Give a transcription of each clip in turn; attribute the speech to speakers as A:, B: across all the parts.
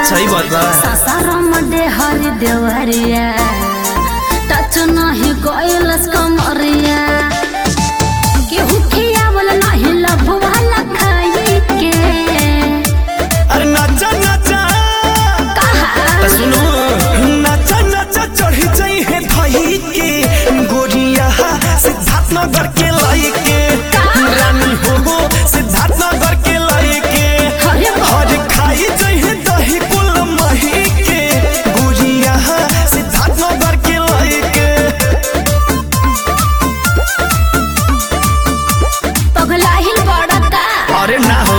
A: सही बात बा
B: सासाराम हर देवरिया टच नहीं कोइलस कमरिया केहू खियावल नहीं लभवाला खाई के
A: अरे नाचा नाचा
B: कहा
A: त सुनो नाचा नाचा चढ़ी जाई है धई के गोरिया सिद्धार्थ नगर के लाई के रानी हो हो सिद्धार्थ नगर के लाई के
B: अरे बाप।
A: हर खाई जाई है दही कुल मही के गोरिया सिद्धार्थ नगर के लाई के
B: पगलाहिल बड़का
A: अरे ना हो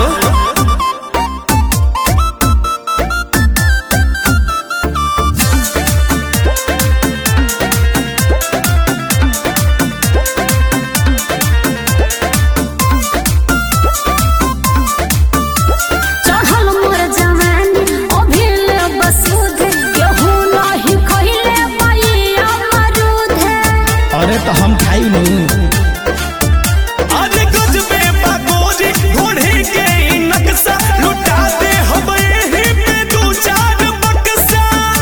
B: चढ़ल मोर जवानी अभिल बसूध केहू नहीं खइले पाइया मरूद
C: अरे तो हम खाई नहीं
A: अरे गजबे बागोरी घोड़े के ई नक्शा लुटा दे हम एही पे दू चार बक्सा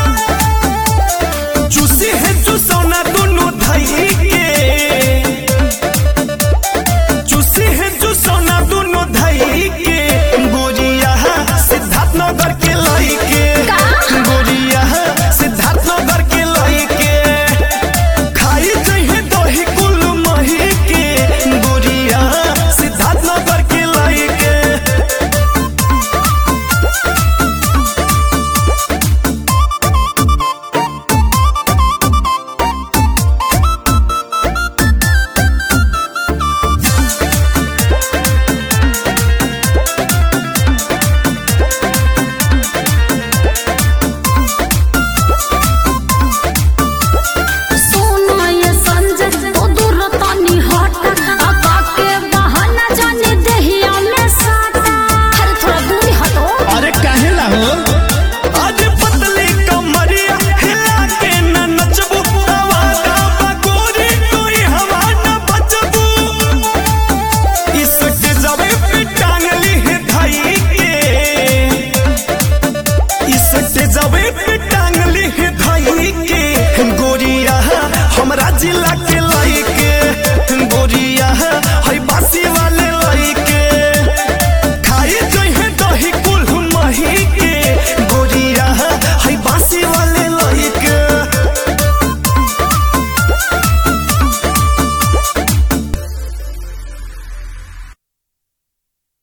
A: चूसी है चूसौना दोनों धई के चूसी है चूसौना दोनों धई के गोरिया सिद्धार्थ नगर के लाई के गोरिया सिद्धार्थ नगर के लाई के खाई चाहिए दही कुल मही के गोरिया सिद्धार्थ नगर के लाई के
B: सोना ये संजय ओ दूर तनी हट आका के बहाना जाने देहिया में साटा अरे थोड़ा दूरी हटो
C: अरे काहे ला हो
A: आज पतली कमरिया हिला के न नचबू आवारा बगोरी कोई हवा न बचबू इस जबे पे टांगली है धाई के इस जबे